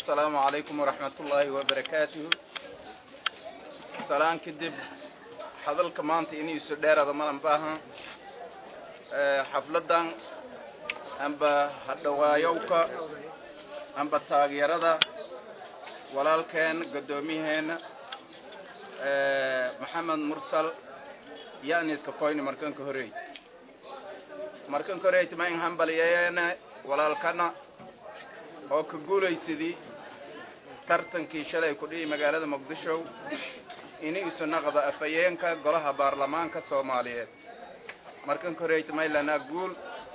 asalaamu calaykum waraxmat ullaahi wabarakaatuhu salaan kadib hadalka maanta iniisu dheerada malan baahan xafladan amba hadhawaayowka amba taageerada walaalkeen guddoomiyaheena maxamed mursal yaniska koyni markanka horeyt markanka horeyt ma in hambaliyeene walaalkana oo ka guulaysadii tartankii shalay ku dhihi magaalada muqdisho ini isu naqda afhayeenka golaha baarlamaanka soomaaliyeed markanka horeyt maylanaa guul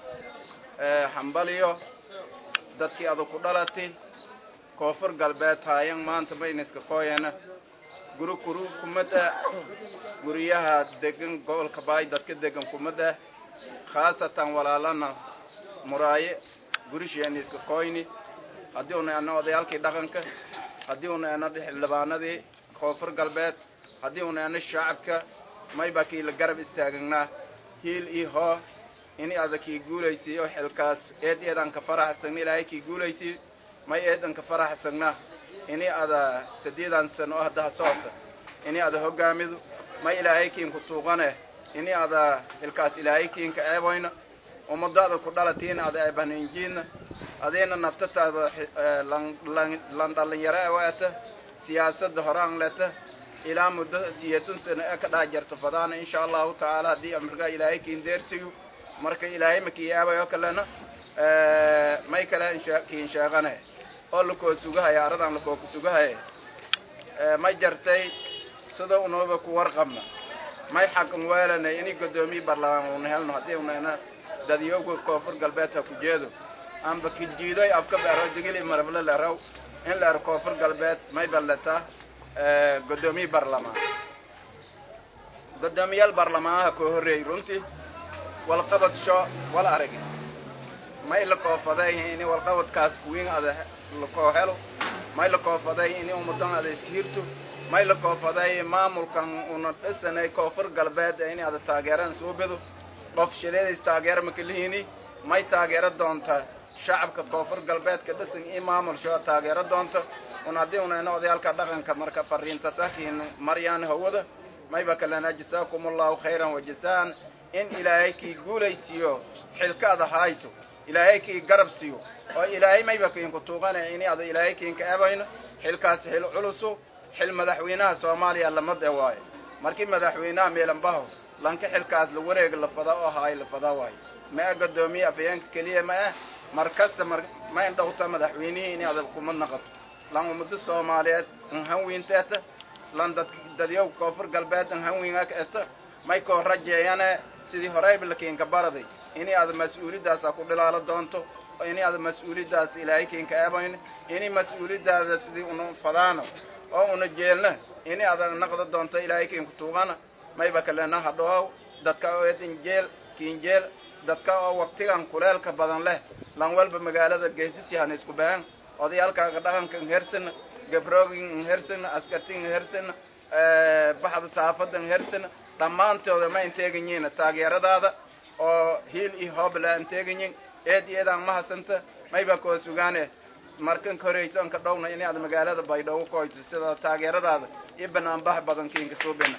hambaliyo dadkii adag ku dhalati koonfur galbeed haayan maanta mayniska kooyana guri kuru kumada guryaha degan gobolka baay dadka degan kumada khaasatan walaalana muraaye gurisheeniska koyni haddii una ana odayaalkii dhaqanka haddii una ana xildhibaanadii koonfur galbeed haddii una ana shacabka mayba kii la garab istaagnaa hiil iyo hoo ini ada kii guulaysiiyo xilkaas eed eedan ka faraxsagna ilaahay kii guulaysiiyo may eedan ka faraxsagna ini ada saddeedan sano oo haddaha socota ini ada hogaamido may ilaahay kiinku tuuqane ini ada xilkaas ilaahay kiinka eeboyna ummadaada ku dhalatiina ada eebaninjiina adeena naftataada lan dhalinyaro ewaata siyaasadda horaan leta ilaa muddo siyeetun sano ee ka dhaa jarta fadaana insha allahu tacaala haddii amarkaa ilaahay kiin deersiyo marka ilaahay makii eebayo kalena may kale kiin sheeqane oo lakoo sugahaya aradan lakoo ku sugahaya ma jartay sida unuba ku warqabna may xaqan weelanay ini guddoomiye baarlamaan una helno haddii unana dadyoga koonfur galbeed ha ku jeedo amba kijiidoy afka beero digili marable leraw in la ero koonfur galbeed may balleta guddoomiye baarlamaan guddoomiyaal baarlamaanaha koo horreeyey runtii walqabadsho wal aragi may la koofaday ini walqabadkaas kuwiin ada lakoo helo may la koofaday ini ummadan ada iska hirto may la koofaday maamulkan una dhisanay koonfur galbeed ee in ada taageeraan soo bedo qof shileedays taageero makalihini may taageero doonta shacabka koonfur galbeedka dhisan i maamulsho taageero doonta un haddii unayna odayaalka dhaqanka marka fariinta sakiin maryaan hawada mayba kalena jasaakum allahu khayran wajasaan in ilaahay kii guulaysiiyo xilkaada hayto ilaahay kii garab siiyo oo ilaahay mayba kiinku tuuqanaya ini ada ilaahay kiinka ebayno xilkaasi xil culusu xil madaxweynaha soomaaliya lamad e waayo markii madaxweynaha meelanbaho lanka xilkaas la wareeg la fada oo haay la fada waayo ma a guddoomiye afhayeenka keliya ma ah mar kasta mar ma indhawta madaxweynihii in ada kuma naqato lan ummado soomaaliyeed nhanwiinteeta lan dad dadyow koonfur galbeed nhanwiinga eta may koo rajeeyane sidii horeyba lakiinka baraday ini ada mas-uuliyaddaasa ku dhilaalo doonto ini ada mas-uuliyaddaas ilaahay kiinka eebayno ini mas-uuliyaddaada sidii una fadaano oo una jeelna ini ada naqda doonto ilaahay kiinku tuugana mayba kalena hadhoow dadka oo eedin jeel kiin jeel dadka oo waktigan kuleelka badan leh lan walba magaalada geesisyahan isku bahan odayaalkaaga dhaqanka nhersana gabroogi nhersana askarti nhersana baxda saafada nhersana dhammaantooda ma inteeganyiina taageeradaada oo hiil iyo hoobla inteeganyin eed iyadaan mahasanta mayba koo sugaane markan ka horeysanka dhowna in aad magaalada baydhabo ku hoyso sida taageeradaada iyo banaanbax badan kiinka suubina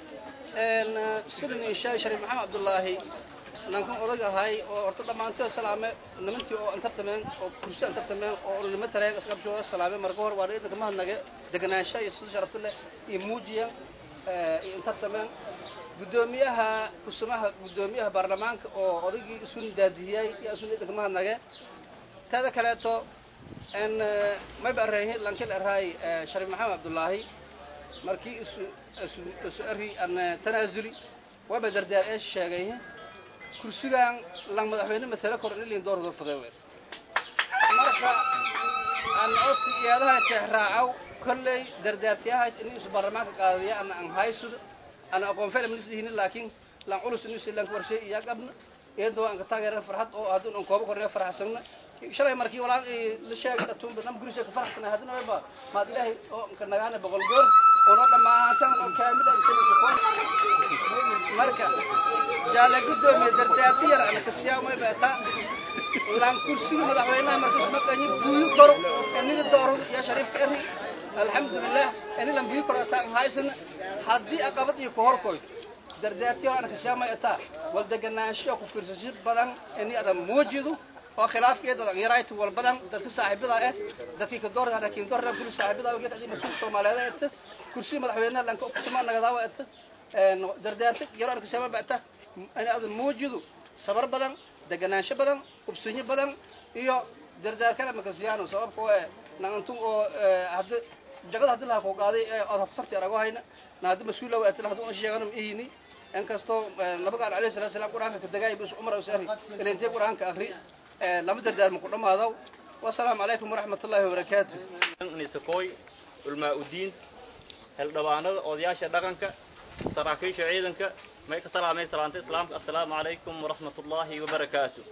sidan inshaa shariif maxamed cabdullaahi nankan odag ahay oo horta dhammaantood salaame nimantii oo antartameen oo kursi antartameen oo nima tareen isqabshooda salaame marka hor waa idanka mahadnage deganaansha iyo sida sharafta leh iyo muujiya iyo antartameen guddoomiyaha kusumaha guddoomiyaha baarlamaanka oo odaygii isun daadiyay iyo isun idanka mahadnage taada kaleeto n mayba arreehi lankil arraay shariif maxamed cabdullaahi markii isu isu isu arri an tanaasuli waba dardaar ee sheegay kursigan lang madaxweyne masale kor inilin door faday weer marka aan odka iyadaha teexraacaw kolley dardaartiyahayd in isu baarlamaanka qaadaya ana an haysudo ana aqoon fela minisdihinin laakiin lan culus in isu lanka warshay iya qabna iyadoo aan ka taageeran farxad oo haddun aan kooba kornee farxasagna shalay markii walaan la sheegay dhatuunba nam gurisha ka farxsana haddana wayba maad ilaahay oo ka nagaana boqol goor ono dhammaantan oo kaamida intanisakon marka jaale guddoomiye dardaarti yar ana kasiyaa mayba taa lan kursiga madaxweynaha markas maqanyi buuyi karo eniga dooro ya shariifka eri alxamdulilah ini lan buuyi karo ataan haysana haddii aqabad iyo kahorkoy dardaartiyo aan kashaamay ataa wal deganaansho ku fiirsasho badan ini adan muujido oo khilaafkeeda adan yarayto wal badan dadka saaxiibada ah dadkii ka doorada laakiin doorada kuli saaxiibada oo geedka masuul Soomaaliyeed ah kursi madaxweynaha lanka ku suma nagadawa ah een dardaarta yaro aan kashaamay baata ini adan muujido sabar badan deganaansho badan ubsinyo badan iyo dardaar kale makasiyaano sababkoo eh nantu oo hadda jagada hadii laha ku qaaday ee ood haftarti arago hayna na hadda mas-uul lawa atila haduu sheegano ma ihini inkastoo nabigaan alayhi salatu salaam qur-aanka ka dagaay bis umar usari ilintee qur-aanka akri lama dardaarma ku dhamaado wasalaamu calaykum waraxmat ullahi wabarakaatu nisakoy ulmaa udiin heldhabaanada odayaasha dhaqanka saraakiisha ciidanka may ka salaamay salaanta islaamka assalaamu calaykum waraxmat ullaahi wabarakaatu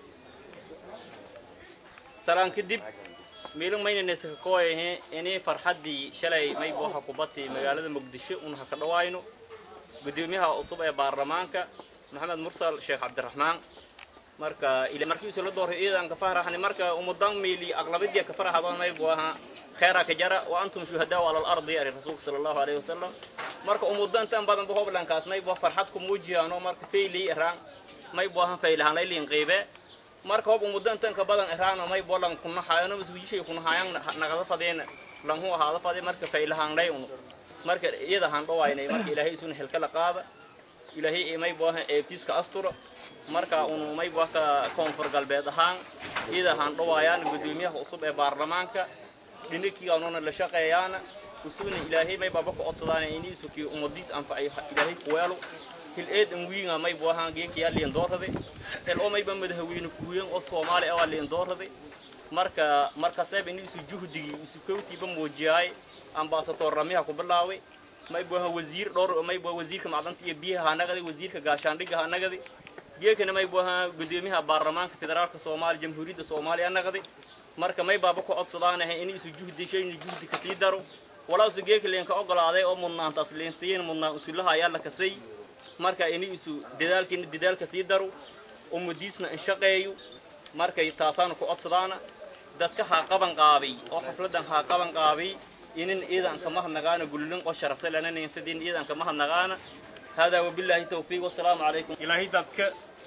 salaan kadib miilin mayna nisakakoyahe inii farxaddii shalay may waxa kubati magaalada muqdisho un ha ka dhawaayno gudoomiyaha cusub ee baarlamaanka maxamed mursal sheekh cabdiraxmaan marka ila markiisu la dooray ciidanka faraxni marka umudan miili aqlabadiya ka faraxadon may buu ahaa khayra ka jara wa antum shuhadaa ala al-ardi ya rasuulka sallallahu alayhi wasallam marka umudan tan badan buu hoblankaas may buu farxad ku muujiyano marka feeli iraan may buu ahaa feelahan leelin qeybe marka hob umudan tan ka badan iraan may buu lan kuna hayano masujishay kuna hayan naqada fadeen lan hu ahaada fadeen marka feelahan lay unu marka iyada han dhawaynay marka ilaahay isun helka la qaada ilaahay may buu ahaa eebtiska asturo marka unu may buu ka koonfur galbeed ahaan iyada han dhawaayaan gudoomiyaha cusub ee baarlamaanka dhinikii aanuna la shaqeeyaana usugna ilaahay may baba ku codsadaan inay isukii umadiis anfacay ilaahay ku weelo hil eed an wiinga may buu ahaan geeki yaa liin doorade el oo may ba madaxweyne kuuyan oo Soomaali ah liin doorade marka marka sabab inay isu juhdigii isu kowtiiba muujiyay ambassador ramiha ku bilaaway may buu ahaan wasiir dhowr may buu wasiirka macdanta iyo biyaha nagadi wasiirka gaashaandhiga nagadi geekana may buu ahaan gudoomiyaha baarlamaanka federaalka Soomaaliya jamhuuriyadda Soomaaliya nagadi marka may baaba ku codsadaanahay in isu juhdi shayni juhdi ka sii daro walaa isu geeka leenka ogolaaday oo mudnaantaas leensiiyeen mudnaan usullaha ayaa la kasay marka in isu dadaalkiina dadaalka sii daro umadiisna in shaqeeyo markay taasaan ku codsadaana dadka ha qaban qaabay oo xafladan ha qaban qaabay inin iidan ka mahadnagaana gululin oo sharafta lana neensadin iidan ka mahadnagaana hada wabillahi tawfiiq wasalaamu calaykum ilaahay dadka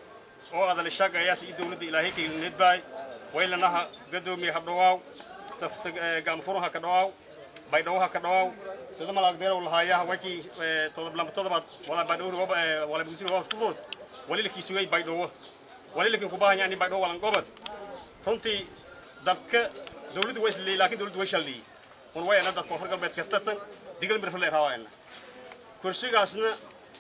oo adal shaqeeya si dawladda ilaahay ka nidbaay waylanaha gadoomiye habdhawaaw gaamfuruha ka dhawaaw baydhawaha ka dhawaaw sida malaag beerow lahaayaha wakii todob lamba todobaad wala baydhawo wala buusin waa fudood walilkii sugay baydhawo walilkii ku baahan yani baydhawo walan gobad runtii dadka dawladdu way isleeyay laakiin dawladdu way shaliyay un wayana dadka koonfur galbeed ka tirsan digal mirfale raawayna kursigaasna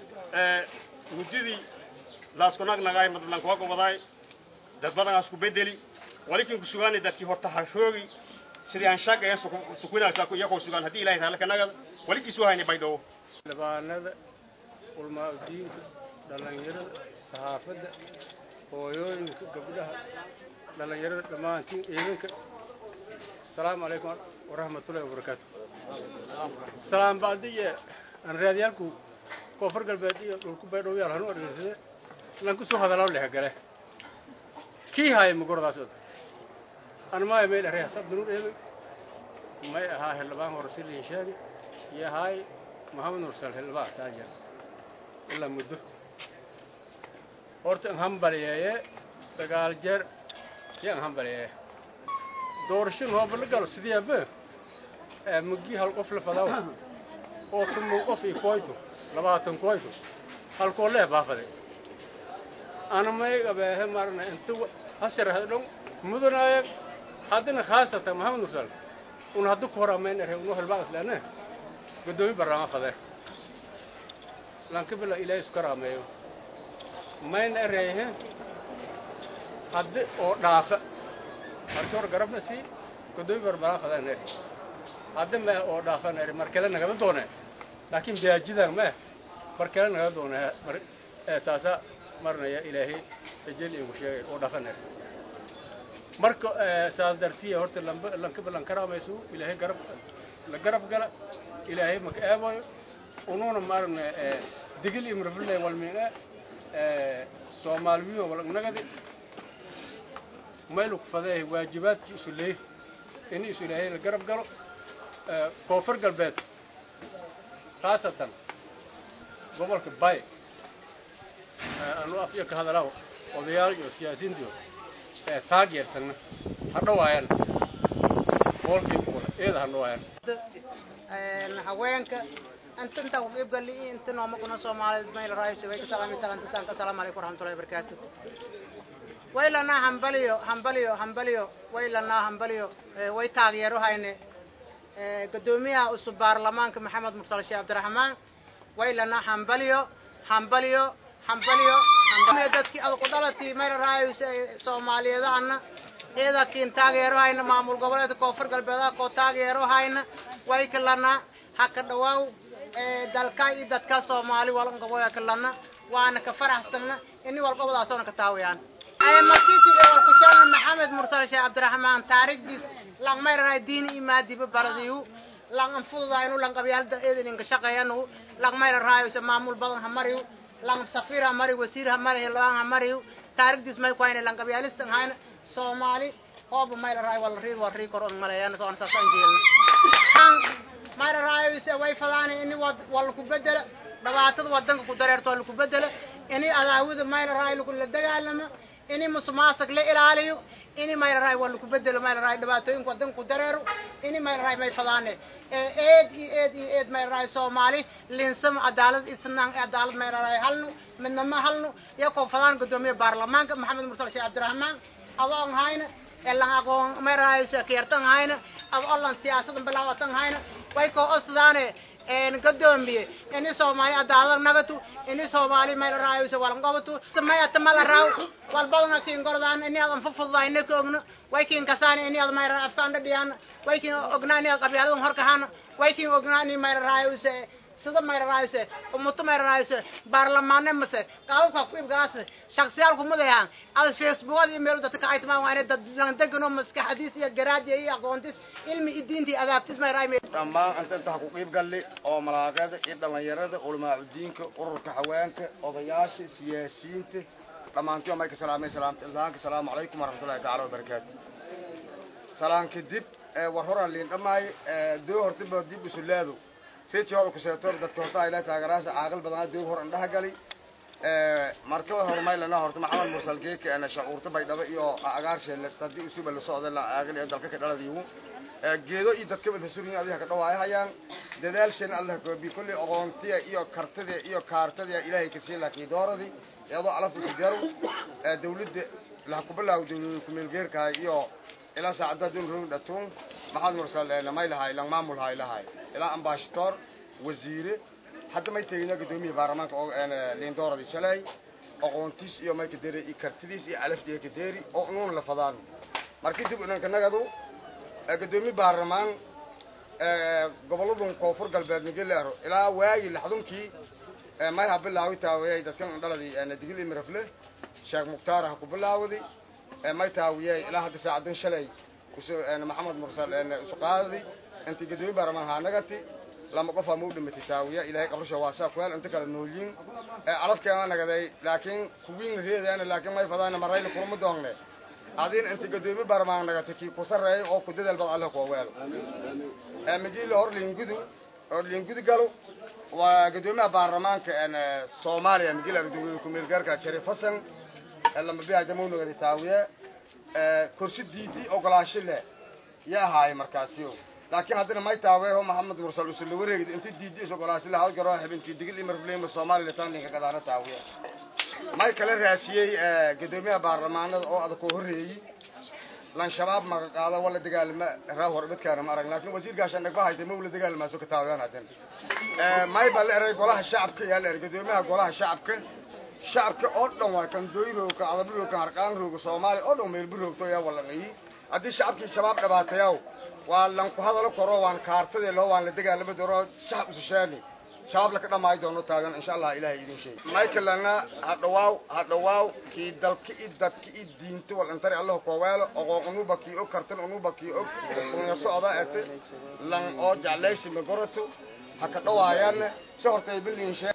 muddadii laasku nagnagaay madlan kuwa gobadaay dad badanaas ku bedeli walikin ku sugaanay dadkii horta ha shoogi sidii aan shaqeeya sukuinaysa iyakoo sugaan haddii ilahay raale ka nagada walikii soo haynay baydhawo labaanada ulmaa-udiinka dhallinyarada saxaafadda hooyooyinka gabdhaha dhallinyarada dhammaantiin ciidanka asalaamu calaykum waraxmatullahi wabarakaatu salaam bacdiye aan raadiyaalku koonfur galbeed iyo dhulku baydhow yaal hanu argeysade lanku soo hadalao lehgale kii haaya magordaas od an maya meel arey hasab dunur eebe may ahaa hildhibaan hore si liin sheegi iyo ahaay maxamed nursal hildhibaan taajar ilaa muddo horta an hambaliyeeye sagaal jeer iyo an hambaliyeeye doorashin hooba la galo sidiyaaba mugii hal qof la fadaw oo tumu qof i koyto labaatan koyto halkoo lee baafaday ana may gabeehe marna inta hasir hadhon mudanaya haddana khaasatan maxamed nursal un haddu ku hor amayn ere unu helbaa islaane godoomi barnaama fade lankibila ilaahay isku karaameeyo mayna ereehe haddi oo dhaafa markii hor garabna sii godoomi barnaama fadaan ere haddi meh oo dhaafan ere markale nagada doone laakiin biyaajidan meh markale nagada doone saasa marnaya ilaahay ejel igu sheegay oo dhaafan ere marka saas dartiya horta lamba lanka balan karaamaysu ilaahay garab la garab gala ilaahay maka eebayo ununa maaragna digil iyo mirfile walmina soomaaliyo walagnagadi maylu ku fadeehay waajibaadkii isu leey in isu ilaahay la garab galo koonfur galbeed khaasatan gobolka bay anu afyo ka hadalaho odayaal iyo siyaasiyiintiyo taageersanna ha dhawaayaan boolkii kule eeda ha dhawaayaan haweenka inta intaa ku qeybgali inta nooma kuna soomaaliyeed mayl raaysi way ka salaami salaantisanka asalaamu calaykum waraxmatullahi wabarakaatu waylanaa hambaliyo hambaliyo hambaliyo waylanaa hambaliyo way taageero hayne gudoomiyaha cusub baarlamaanka maxamed mursal sheekh cabdiraxmaan waylanaa hambaliyo hambaliyo hambaliyo hambaliyo dadkii adag u dhalatii mayl raaysi soomaaliyeed ana iyada kiin taageero hayna maamul goboleedka koonfur galbeedaha koo taageero hayna way kalana ha ka dhawaaw dalka iyo dadka soomaali walqaboya kalana waana ka faraxsanna ini walqobodaasoona ka taawayaan markiisi walkushaana maxamed mursal sheekh cabdiraxmaan taarikhdiis lang mayranay diini imaadiba baradiyu lang anfududaynu lang qabyaalada eedin inka shaqeeyanu lang mayra raayose maamul badan ha mariyu lang safiir ha mari wasiir ha mari hildhibaan ha mariyu taarikhdiis may ku hayna lang qabyaalista hayna soomaali hooba mayla raay wala riid waa rii kor on maleeyaan soona saasaan jeelna mayla raayose way fadaana ini wala ku bedela dhibaatada wadanka ku dareerto laku bedela ini adaawada mayla raay la dagaalamo ini musumaasag la ilaaliyo ini mayla raay waa laku bedelo mayla raay dhibaatooyinka wadanka ku dareero ini mayla raay may fadaane eed iyo eed iyo eed mayla raay soomaali linsamo cadaalad isnaan cadaalad mayla raay halnu midnamo halnu iyakoo fadaan gudoomiye baarlamaanka maxamed mursal sheekh cabdiraxmaan adoon hayna elan aqoon mayla raay kiyartan hayna ad olan siyaasadan bilaawatan hayna way koo osdaane gadoomiye ini soomaali cadaalad nagatu ini soomaali mayla raayose walangobatu mayata mala raaw walbadana kiin gordaan ini adan fufududayna ka ogno way kiin kasaan ini ad mayra aftaan dhadhiyaan way kiin ognaa ini ad qabyaaladan horkahaan way kiin ognaa ini mayla raayose sida mayra raayose umuto mayra raayose baarlamaane mase qaababka ku ibgaas shaksiyaal kumadayahan ad facebookada iyo meel dadka ka aytimaan waa inay dad degano maskaxdiis iyo garaadiya iyo aqoontis ilmi iyo diinta iyo adaabtis mayra raay dhammaan inta inta ku qiib galli oo malaaqada iyo dhalinyarada culamaacudiinka ururka haweenka odayaasha siyaasiyiinta dhammaantii may ka salaamay salaamta ildaanka salaamu calaykum waraxmatullahi tacaala wabarakaatu salaan kadib war horan liin dhammaay doo hortiba dib usulaado reedkii hooda kuseetoor dadka horta ayla taagaraasa caaqil badanaa doog hor indhaha gali markaba horumaylana horta maxamed mursal geeka ana shacuurta baydhabo iyo agaarsheele hadii usuba la socda la aaqil ee dalka ka dhaladiigu geedo iyo dadka wada surin adiga ka dhawaayahayaan dadaalshan allah goobi kulli aqoontiya iyo kartida iyo kaartada ilaahay ka sii laakiin dooradi iyadoo alaf ku daro dawladda la ku bilaaw dawladda ku meel geerka iyo ilaa saacada dun roog dhatuun maxamed mursal ee may lahay lang maamul hay lahay ilaa ambassador wasiire hadda may tegina gudoomiye baarlamaanka oo liin dooradi shalay aqoontiis iyo may ka dere iyo kartidiis iyo alaftiya ka deeri oo unuun la fadaan markii dib unanka nagadu gudoomiye baarlamaan goboladun koonfur galbeed nigeleero ilaa waagi laxdunkii may ha bilaawi taawiyay dadkan dhaladii digil imirafle sheekh mukhtaar ha ku bilaawdi may taawiyay ilaa hadda saacadan shalay maxamed mursal isu qaadadi intii gudoomiye baarlamaan haa nagati lama qof ama u dhimatay taawiya ilaahay qabrisha waasaa ku hel inta kale noolyiin calafkeena nagaday laakiin kuwiin reedaana laakiin may fadaana marayna kulama doongne adin inta gadoomi barmaan nagatay kii ku sarreeyay oo ku dadaal bad alle kuwa weelo migiila hor liingudu hor liingudu galo waa gadoomiyaha baarlamaanka soomaaliya migiila gadoomiye kumeel gaarka sharif hasan lama biyaa jamow nagaday taawiya kursi diidi ogolaansho leh yaa ahaay markaasiyo laakiin haddana may taaweeho maxamed mursal usula wareegid inta diidi is ogolaasi lahaa garo habeenkii digil imarflema soomaaliya tan ninka gadaana taawiya may kala raasiyey gadoomiyaha baarlamaanada oo adag koo horreeyey lan shabaab maga qaada wala dagaalama raa hor midkaana ma arag laakiin wasiirkaashan dhagba haytay ma wala dagaalmaaso ka taawiyaan hadan may baa la eray golaha shacabka yaa la eray gadoomiyaha golaha shacabka shacabka oo dhan waa kan dooyrooga adabrooga harqaan rooga soomaaliya oo dhan meelbiroogto yaa walaqayi haddii shacabkii shabaab dhibaatayaw waa lan ku hadalo koro waan kaartadii loo waan la dagaalama doono shacab isusheeni shabaab laka dhamaayi doono taagan insha allah ilahay idin sheeg michaelana ha dhawaaw ha dhawaaw kii dalka i dadka i diinta wal intari allah kooweelo oqoon unuba kii og kartan unuba kii og unya socda ete lan oo jeclaysi magoroto ha ka dhawaayaan si hortay biliin sheeg